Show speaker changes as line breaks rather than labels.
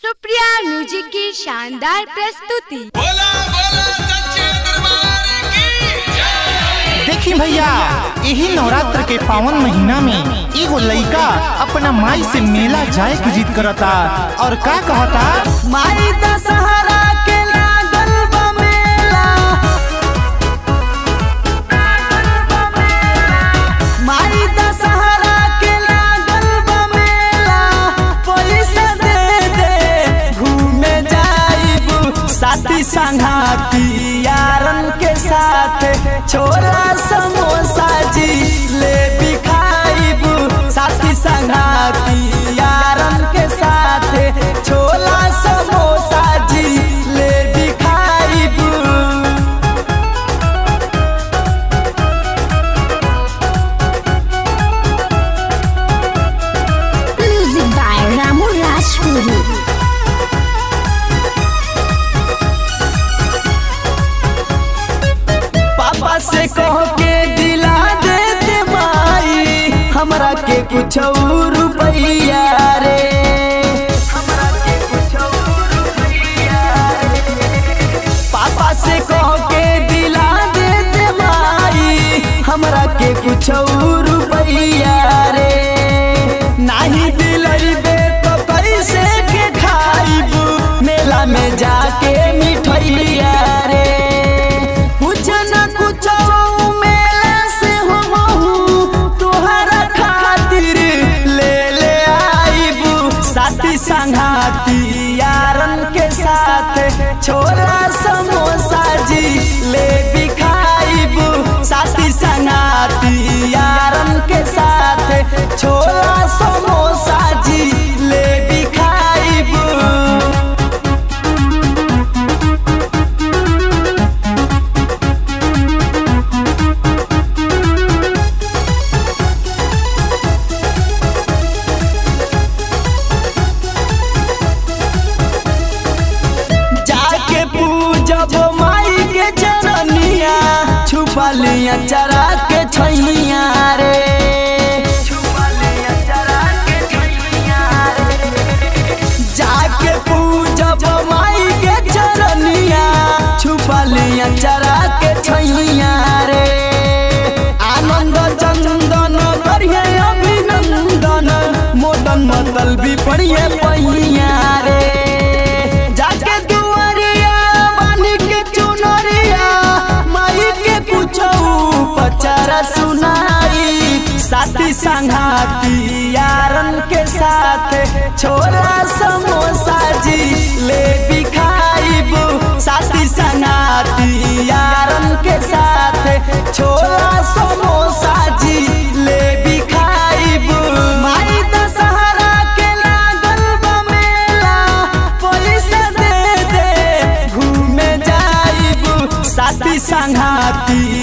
Supriya music की शानदार प्रस्तुति
बोला बोला सच्चे दरबार की जय
देखी भैया यही नवरात्र के पावन महीना में एगो लइका अपना माई से मेला जाए की जिद करता और का कहता
माई दशहरा के लागल बा मेला माई दशहरा के लागल बा मेला पैसा दे दे घूमे जाइबू साथी संघाती यारन के साथ छोला समोसा जी ले खाइबू साथी संघाती यारन के साथ छोला समोसा जी ले खाइबू
म्यूजिक बाय रामू राजपुरी
पापा से कह के दिला देते माई हमरा के कुछ रुपैया रे हमरा के कुछ रुपैया रे पापा से कह के दिला देते माई हमरा के कुछ रुपैया रे नाही दिलैबे तो कैसे के खाइबू मेला में जाके मिठैया रे कुछ न कुछ मेला से हम तोहरा खातिर ले ले आइबू साथी संघाती यारन के साथ छोला समोसा जी ले भी खाइबू साथी संघाती यारन के साथ छोला समोसा जी ले भी खाइबू जाके पूजब माई के चरनिया छुपा लिया चरा के छैया रे जाके पूजब माई के चरनिया छुपा लिया चरा के छैया रे आनंद चंदन करिए अभिनंदन मोदन मतल भी पढ़िए पहिया रे जाके दुआरिया मानी के चुनरिया माई के कुछ पचारा सुनाई साथी संघाती यारन के साथ छोला समोसा जी ले भी खाइबू साथी संघाती यारन के साथ छोला समोसा जी ले भी खाइबू माई दशहरा के लागल बा मेला पैसा दे दे घूमे जाइबू साथी संघाती